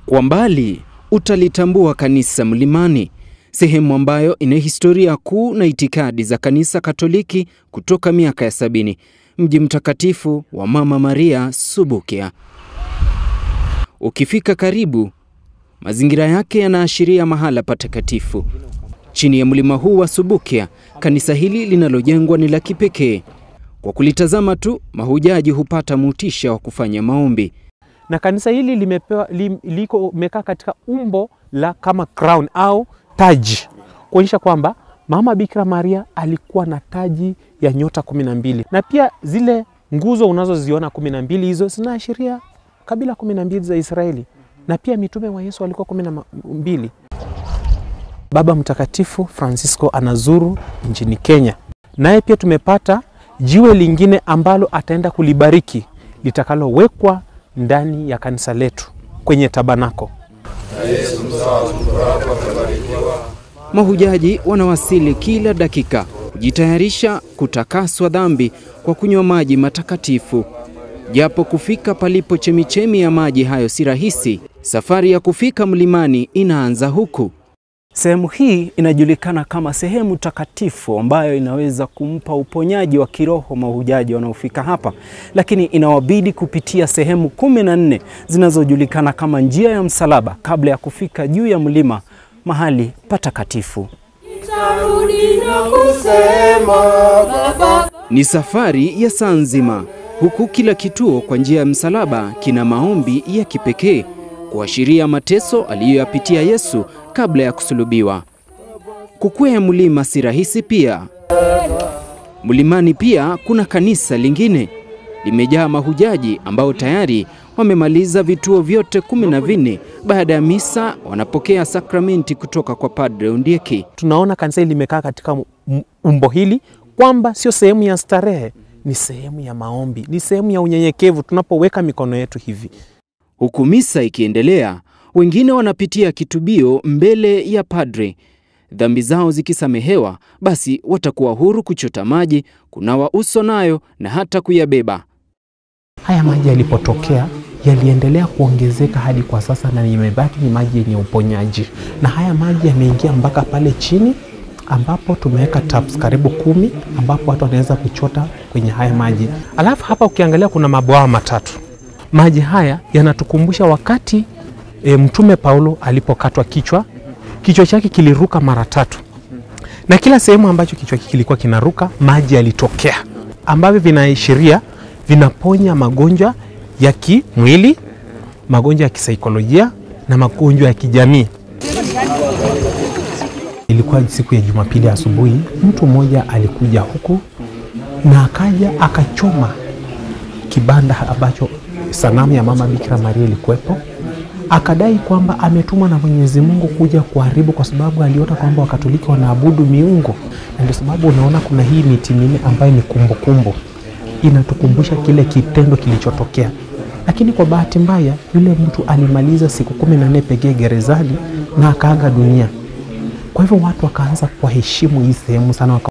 Kwa mbali utalitambua kanisa Mlimani, sehemu ambayo ina historia kuu na itikadi za kanisa Katoliki kutoka miaka ya sabini, mji mtakatifu wa Mama Maria Subukia. Ukifika karibu, mazingira yake yanaashiria mahala patakatifu. Chini ya mlima huu wa Subukia, kanisa hili linalojengwa ni la kipekee. Kwa kulitazama tu, mahujaji hupata motisha wa kufanya maombi. na kanisa hili limepewa lim, liko mekaa katika umbo la kama crown au taji kuonyesha kwamba mama Bikira Maria alikuwa na taji ya nyota kumi na mbili na pia zile nguzo unazoziona kumi na mbili hizo zinaashiria kabila kumi na mbili za Israeli na pia mitume wa Yesu walikuwa kumi na mbili. Baba Mtakatifu Francisco anazuru nchini Kenya, naye pia tumepata jiwe lingine ambalo ataenda kulibariki litakalowekwa ndani ya kanisa letu kwenye tabanako. Mahujaji wanawasili kila dakika kujitayarisha kutakaswa dhambi kwa kunywa maji matakatifu. Japo kufika palipo chemichemi ya maji hayo si rahisi, safari ya kufika mlimani inaanza huku. Sehemu hii inajulikana kama sehemu takatifu ambayo inaweza kumpa uponyaji wa kiroho mahujaji wanaofika hapa, lakini inawabidi kupitia sehemu kumi na nne zinazojulikana kama njia ya msalaba kabla ya kufika juu ya mlima mahali patakatifu. Ni safari ya saa nzima, huku kila kituo kwa njia ya msalaba kina maombi ya kipekee kuashiria mateso aliyoyapitia Yesu kabla ya kusulubiwa. Kukwea mlima si rahisi pia. Mlimani pia kuna kanisa lingine limejaa mahujaji ambao tayari wamemaliza vituo vyote kumi na vinne. Baada ya misa wanapokea sakramenti kutoka kwa Padre Ondieki. Tunaona kanisa hili limekaa katika m- umbo hili kwamba sio sehemu ya starehe, ni sehemu ya maombi, ni sehemu ya unyenyekevu tunapoweka mikono yetu hivi. Huku misa ikiendelea, wengine wanapitia kitubio mbele ya padre. Dhambi zao zikisamehewa, basi watakuwa huru kuchota maji, kunawa uso nayo na hata kuyabeba. Haya maji yalipotokea yaliendelea kuongezeka hadi kwa sasa, na imebaki ni maji yenye uponyaji, na haya maji yameingia mpaka pale chini ambapo tumeweka taps karibu kumi ambapo watu wanaweza kuchota kwenye haya maji. Alafu hapa ukiangalia kuna mabwawa matatu. Maji haya yanatukumbusha wakati e, Mtume Paulo alipokatwa kichwa, kichwa chake kiliruka mara tatu, na kila sehemu ambacho kichwa hiki kilikuwa kinaruka maji yalitokea, ambavyo vinaashiria vinaponya magonjwa ya kimwili, magonjwa ya kisaikolojia na magonjwa ya kijamii. Ilikuwa siku ya Jumapili asubuhi, mtu mmoja alikuja huku na akaja akachoma kibanda ambacho sanamu ya mama Bikira Maria ilikuwepo, akadai kwamba ametumwa na Mwenyezi Mungu kuja kuharibu, kwa sababu aliona kwamba Wakatoliki wanaabudu miungu, na ndio sababu unaona kuna hii miti minne ambayo ni kumbukumbu, inatukumbusha kile kitendo kilichotokea. Lakini kwa bahati mbaya, yule mtu alimaliza siku kumi na nne pekee gerezani na akaaga dunia. Kwa hivyo watu wakaanza kuwaheshimu hii sehemu sana waka